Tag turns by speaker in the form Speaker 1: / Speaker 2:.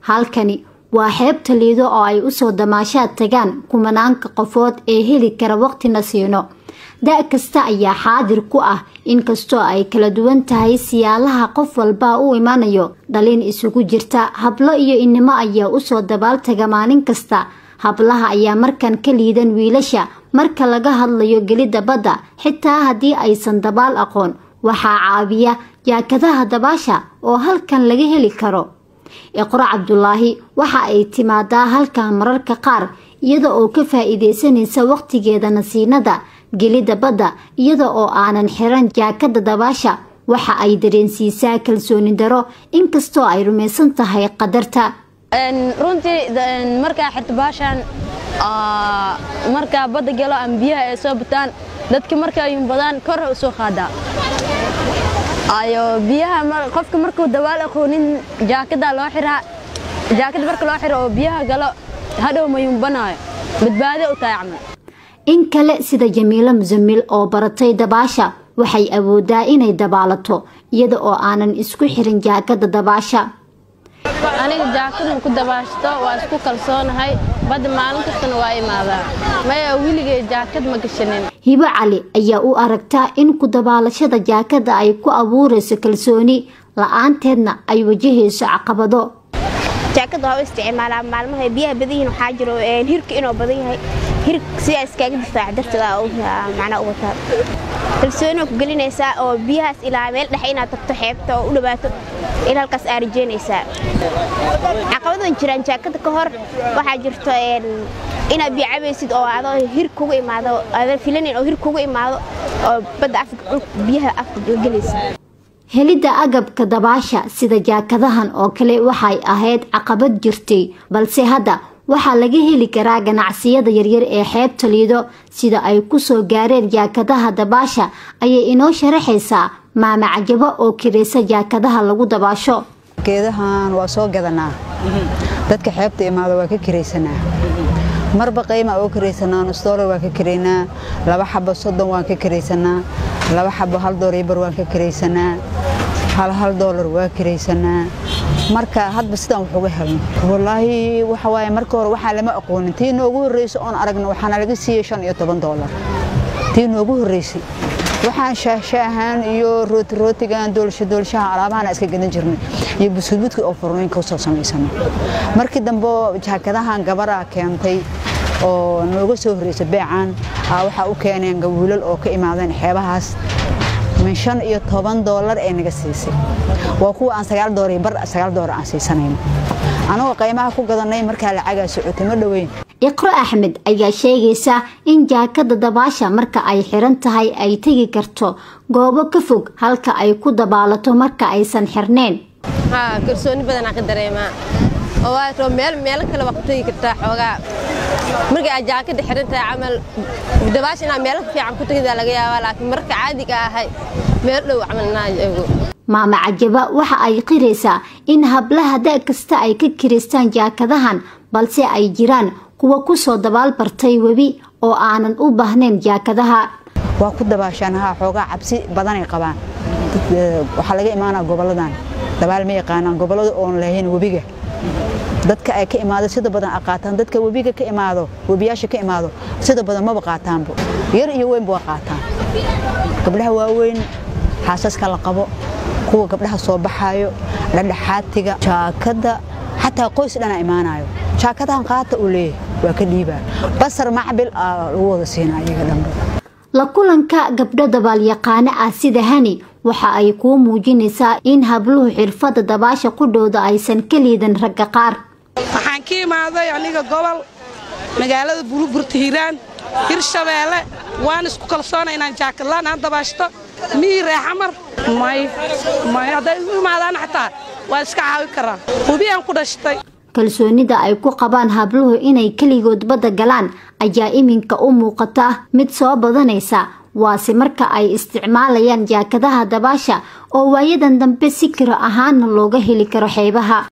Speaker 1: halkani waa xeebta liido oo ay usoo damaashaad tagaan kumanaanka qofood ee heli kara waqtina siino da' kasta ayaa xaadir ku ah inkastoo ay kala duwan tahay siyaalaha qof walba u imanayo dhalin isugu jirta hablo iyo inimo ayaa usoo dabaaltaga maalin kasta hablaha ayaa markan ka liidan wiilasha marka laga hadlayo gelidda badda xitaa haddii aysan dabaal aqoon waxaa caabiya jaakadaha dabaasha oo halkan laga heli karo iqro cabdulaahi waxa ay timaadaa halkan mararka qaar iyada oo ka faa-iideysanaysa waqtigeeda nasiinada gelidda badda iyada oo aanan xiran jaakada dabaasha waxa ay dareensiisaa kalsooni daro inkastoo ay rumaysan tahay qadarta
Speaker 2: runtii markaa xirto baashaan markaa badda galo ama biyaha ay soo bataan dadka markaa yumbadaan kor u soo qaadaa ayo biyaha qofka markuu dabaal aqoonin jaakada loo xiraa jaakada marka loo xiro oo biyaha galo hadhow ma yumbanaayo badbaado u tahay camal
Speaker 1: in kale sida jamiilo musamil oo baratay dabaasha waxay awoodaa inay dabaalato iyada oo aanan isku xirin jaakada dabaasha
Speaker 2: aniga jaakadan ku dabaashto waa isku kalsoonahay badda maalin kastana waa imaadaa maya weligay jaakad ma gashanin
Speaker 1: hibo cali ayaa u aragtaa in ku dabaalashada jaakada ay ku abuurayso kalsooni la-aanteedna ay wajahayso caqabado
Speaker 3: jaakada waa u isticmaalaa maalmaha biyaha badan yihiin waxaa jiro hirka inuu badan yahay hir sidaa iskaaga difaaca darteeda macnaa u wataa kalsooni ku gelinaysaa oo biyahaas ilaa meel dhexe inaad tagto xeebta oo u dhawaato ilaa halkaas aa rajeynaysaa caqabadan jiraan jaakada ka hor waxaa jirto inaad biyo cabaysid oo adoo hir kugu imaado aadan filanin oo hir kugu imaado oo badda afka biyaha afka la gelaysa
Speaker 1: helidda agabka dabaasha sida jaakadahan oo kale waxay ahayd caqabad jirtay balse hadda waxaa laga heli karaa ganacsiyada yaryar ee xeebta liido sida ay kusoo gaareen jaakadaha dabaasha ayay inoo sharaxaysaa maama cajabo oo kiraysa jaakadaha lagu dabaasho
Speaker 4: geedahan waa soo gadanaa dadka xeebta imaado waa ka kiraysanaa marba qayma oo kiraysanaa nus doolar waan ka kiraynaa laba xabo soddon waan ka kiraysanaa laba xabo hal doolar bar waan ka kiraysanaa hal hal doolar waa kiraysanaa marka hadba sidaan wax uga helno wallaahi waxa waaye marka hore waxaa lama aqoonin tii noogu horreysa oon aragna waxaana laga siiyey shan iyo toban doolar tii noogu horreysay waxaan shaahshaahaan iyo rootirootigan doolasha doolashaha alaabahana iska gadan jirnay iyo buskudbudka oo furooyinka usoo samaysano markii dambe jaakadahan gabara keentay oo nooga soo horreysa beecan waxaa u keeneen wiilal oo ka imaadeen xeebahaas min shan iyo toban doolar ee naga siisay waa kuwa aan sagaal doolar bar sagaal doolar aan siisanayno anagoo qaymaha ku gadanay markaa lacagaa socotay ma dhoweyn
Speaker 1: iqro axmed ayaa sheegaysa in jaakada dabaasha marka ay xiran tahay ay tegi karto goobo ka fog halka ay ku dabaalato marka aysan xirneen
Speaker 2: kalsooni badanaa ka dareemaa oo waato meel meelo kale waa ku tegi kartaa xoogaa markii aad jaakada xiran tahay camal dabaasha inaa meelo fiican ku tegidaa laga yaabaa laakiin marka caadiga ahay meel dhow camal inaa joogo
Speaker 1: maama cajaba waxa ay qiraysaa in hablaha da' kasta ay ka kiraystaan jaakadahan balse ay jiraan kuwa kusoo dabaal bartay webi oo aanan u baahnayn jaakadaha
Speaker 4: waa ku dabaashaan haa xoogaa cabsi badanay qabaan waxaa laga imaanaa goboladan dabaal ma yaqaanaan gobolada oon lahayn webiga dadka ay ka imaado sida badan a qaataan dadka webiga ka imaado webiyaasha ka imaado sida badan maba qaataanbo yar iyo weynba waa qaataan gabdhaha waaweyn xaasaska la qabo kuwa gabdhaha soo baxaayo dhadhaxaatiga jaakada xataa qoys dhana imaanayo jaakadahan qaata uu leeyahay waa ka dhiibaa basar macbil aa lagu wada siinaa iyaga dhanba
Speaker 1: la kulanka gabdho dabaalyaqaano ah sida hani waxa ay kuu muujinaysaa in habluhu xirfadda dabaasha qudhooda aysan ka liidan ragga qaar
Speaker 5: waxaan ka imaaday aniga gobol magaalada buruburta hiiraan hirshabeelle waan isku kalsoona inaan jaakadlaan aan dabaashto mihii reexamar may may hadday u imaadaan xataa waa iska caawi karaa hubiyaan ku dhashtay
Speaker 1: kalsoonida ay ku qabaan habluhu inay keligood badda galaan ayaa iminka u muuqata mid soo badanaysa waase marka ay isticmaalayaan jaakadaha dabaasha oo waayadan dambe si kiro ahaana looga heli karo xeebaha